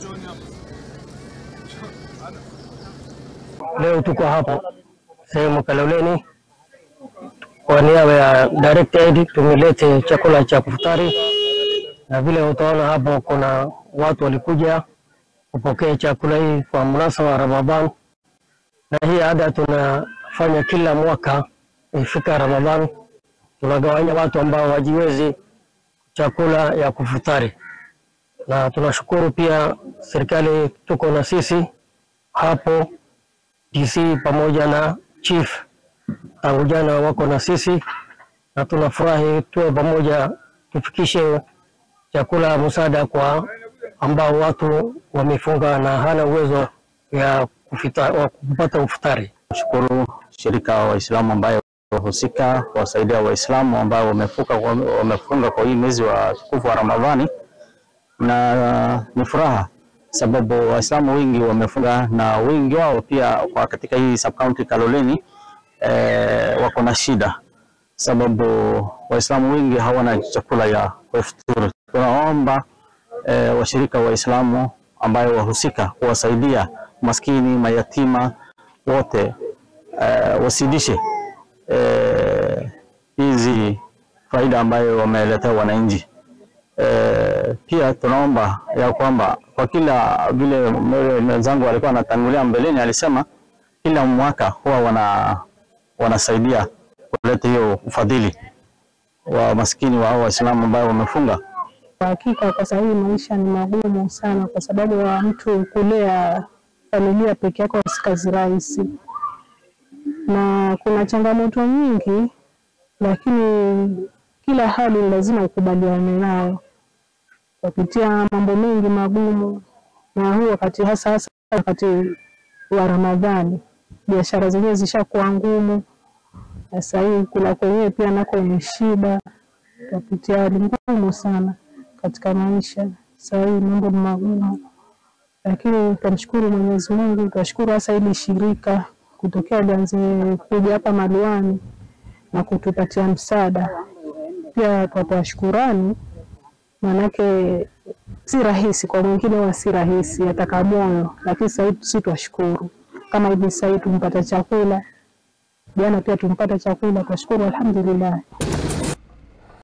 Leo tuko hapa sehemu Kaloleni kwa niaba ya Direct Aid tumelete chakula cha kufutari, na vile utaona hapo kuna watu walikuja kupokea chakula hii kwa mnasaba wa Ramadhan, na hii ada tunafanya kila mwaka ifika Ramadhan, tunagawanya watu ambao wajiwezi chakula ya kufutari, na tunashukuru pia serikali tuko na sisi hapo DC pamoja na chief tangu jana wako na sisi, na tunafurahi tuwe pamoja, tufikishe chakula msaada kwa ambao watu wamefunga na hana uwezo ya kufita, wa kupata ufutari. Shukuru shirika wa Waislamu ambayo wahusika kuwasaidia Waislamu ambao wamefuka wamefunga kwa hii mwezi wa tukufu wa Ramadhani, na ni furaha sababu Waislamu wengi wamefunga na wengi wao pia kwa katika hii sub county Kaloleni eh, wako na shida sababu Waislamu wengi hawana chakula ya kufuturu. Tunaomba eh, washirika wa Waislamu ambayo wahusika kuwasaidia maskini, mayatima wote eh, wasidishe eh, hizi faida ambayo wameletea wananchi. Eh, pia tunaomba ya kwamba kwa kila vile mwenzangu alikuwa anatangulia mbeleni, alisema kila mwaka huwa wana wanasaidia kuleta hiyo ufadhili wa maskini wa hao Waislamu ambao wamefunga. Kwa hakika kwa sasa hivi maisha ni magumu sana, kwa sababu ya mtu kulea familia peke yake si kazi rahisi, na kuna changamoto nyingi, lakini kila hali lazima ukubaliane nayo. Wapitia mambo mengi magumu, na huu wakati hasa hasa wakati wa Ramadhani, biashara zenyewe zishakuwa ngumu. Sasa hii kula kwenyewe pia nako ni shida, wapitia hali ngumu sana katika maisha. Sasa hii mambo ni magumu, lakini tunamshukuru Mwenyezi Mungu, tunashukuru hasa hili shirika kutokea lianze kuja hapa Maluani na kutupatia msaada. Pia twatoa shukurani, maanake si rahisi kwa mwingine, huwa si rahisi, ataka moyo, lakini sasa hivi si twashukuru. Kama hivi sasa hivi tumpata chakula, jana pia tumpata chakula, twashukuru alhamdulillah.